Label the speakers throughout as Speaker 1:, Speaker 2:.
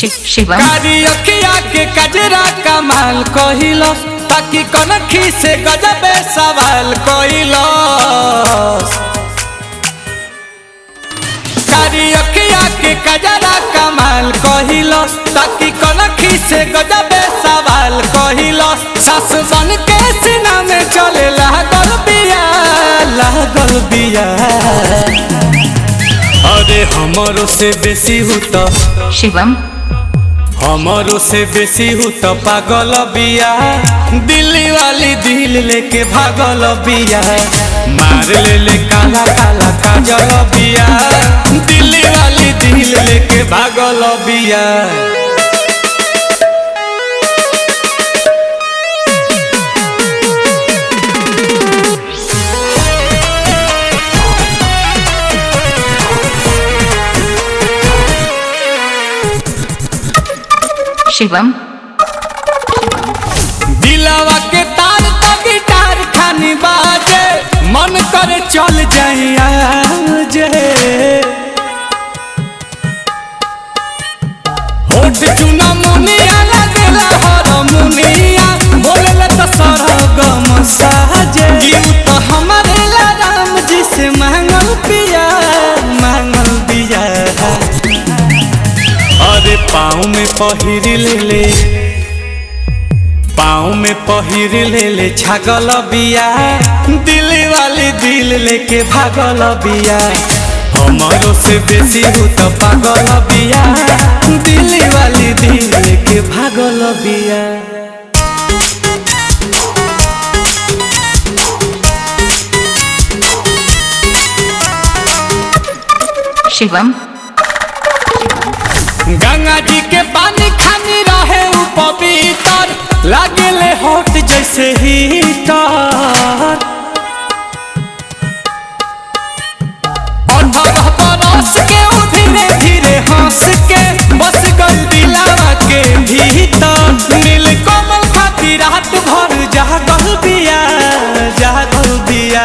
Speaker 1: शिव शिवम
Speaker 2: कारी अखिया के कजरा कमाल कहिलो ताकि कनखी से गजबे सवाल कहिलो कारी अखिया के कजरा कमाल कहिलो ताकि कनखी से गजबे सवाल कहिलो सास बन के सीना में चले लागल बिया लागल बिया अरे हमरो से बेसी हुता
Speaker 1: शिवम
Speaker 2: हमारो से बेसी हूँ तो पागल बिया दिल्ली वाली दिल लेके भागल बिया मार ले ले काला काला काजल बिया दिल्ली वाली दिल लेके भागल बिया
Speaker 1: शिवम
Speaker 2: दिलावा के तार तो गिटार खानी बाजे मन करे चल जाइया जे होठ चुना मुनिया लगेला हर मुनिया बोलेला तो सरगम साजे जीव तो हमारे ला राम जी से मांगल पिया मांगल बिया अरे पाँव में पहिर ले ले पाँव में पहिर ले ले छागल बिया दिल्ली वाली दिल लेके भागल बिया हमारो से बेसी हूँ तो पागल बिया दिल्ली वाली दिल लेके भागल बिया
Speaker 1: शिवम
Speaker 2: गंगा जी के पानी खानी रहे उ पवित्र लागेले होट जैसे हीटर अठारह बरस के उ धीरे धीरे हंस के बस गल दिलावा के भीतर नील कमल खाती रात भर जागल बिया जागल बिया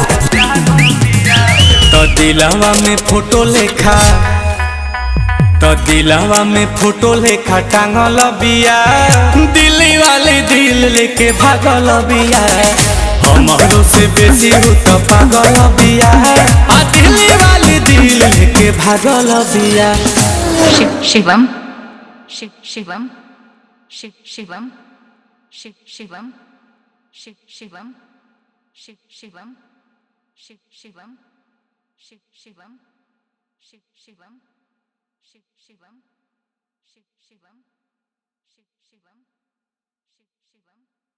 Speaker 2: तो दिलावा में फोटो लेखा तो दिलावा में फोटो लेखा टांगल बिया दिल्ली वाले दिल लेके भागल बिया हमारो से बेसी हो तो पागल बिया आ दिल्ली वाली दिल लेके भागल बिया
Speaker 1: शिव शिवम शिव शिवम शिव शिवम शिव शिवम शिव शिवम शिव शिवम शिव शिवम शिव शिवम शिव शिवम शिव शिवम शिव शिवम शिव शिवम शिव शिवम